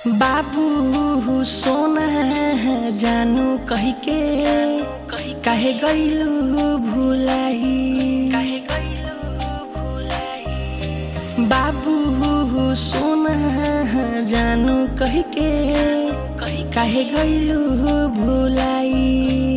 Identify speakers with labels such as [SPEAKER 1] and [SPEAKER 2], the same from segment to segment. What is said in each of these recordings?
[SPEAKER 1] बाबू सोना जानू कही के काहे गईलू भुलाई बाबू सोना जानू कही के काहे गईलू भुलाई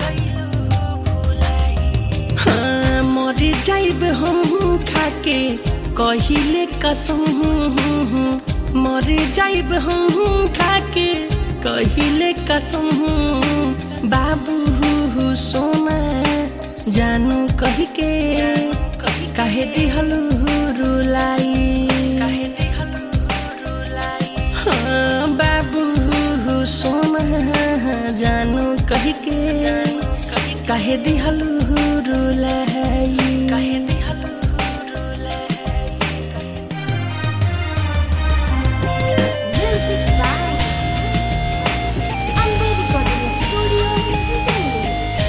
[SPEAKER 1] हाँ मर जाइब हम खाके कहिले कसम मर जाइब हम खाके कहिले कसम बाबू सोना जानू कही के काहे दिहलू रुलाई हाँ बाबू सोना जानू कही के काहे दिहलू रुलाई
[SPEAKER 2] Music by Amber Recording Studio, Delhi.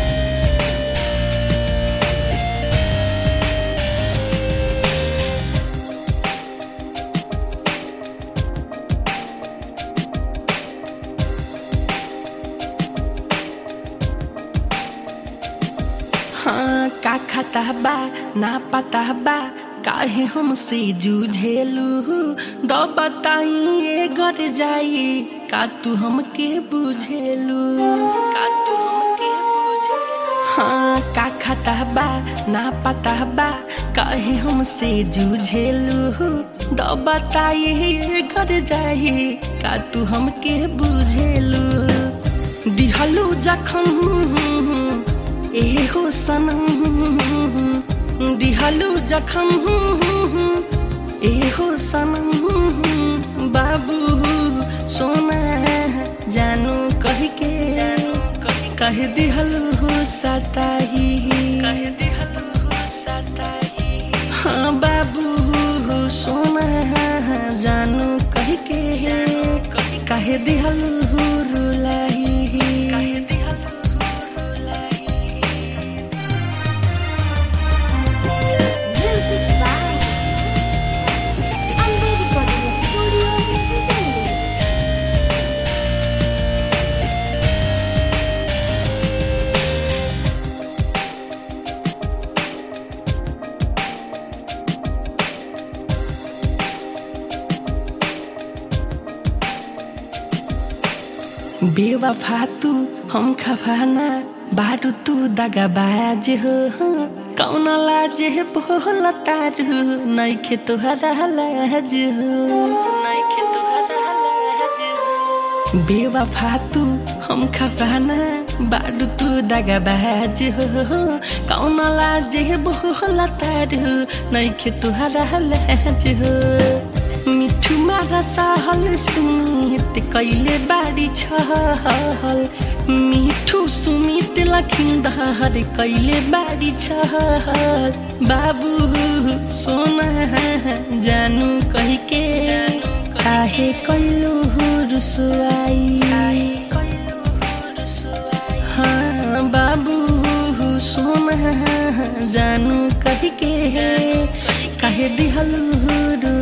[SPEAKER 1] हाँ का खाता बा ना पता बा काहे हमसे जूझेलू दो बताइए घर जाई का तू हमके बुझेलू का तू हमके बुझेलू हाँ का खाता बा ना पता बा काहे हमसे जूझेलू दो बताइए घर जाई का तू हमके बुझेलू दिहलू जखम एहो सनम दिहलू जखम एहो सनम बाबू सोना जानू कह के कह दिहलू सताही हाँ बाबू सोना जानू कह के कह दिहलू रुलाई
[SPEAKER 2] Music by Amber Recording Studio, Delhi.
[SPEAKER 1] बेवफा तू हम खफाना बारू तू दगाबाज हो कौन लाज है बोल तारू नैखे तुहरा लाज हो नैखे तुहरा लाज हो बेवफा तू हम खफाना बारू तू दगाबाज हो कौन लाज है बोल तारू नैखे तुहरा लाज हो मिठू मारा सहल सुमित कैले बाडी छहल मिठू सुमित लखिन्दर कैले बाडी छहल बाबू सोना जानु कहिके काहे कैलु रुसुआई हाँ बाबू सोना जानु कहिके काहे दिहलु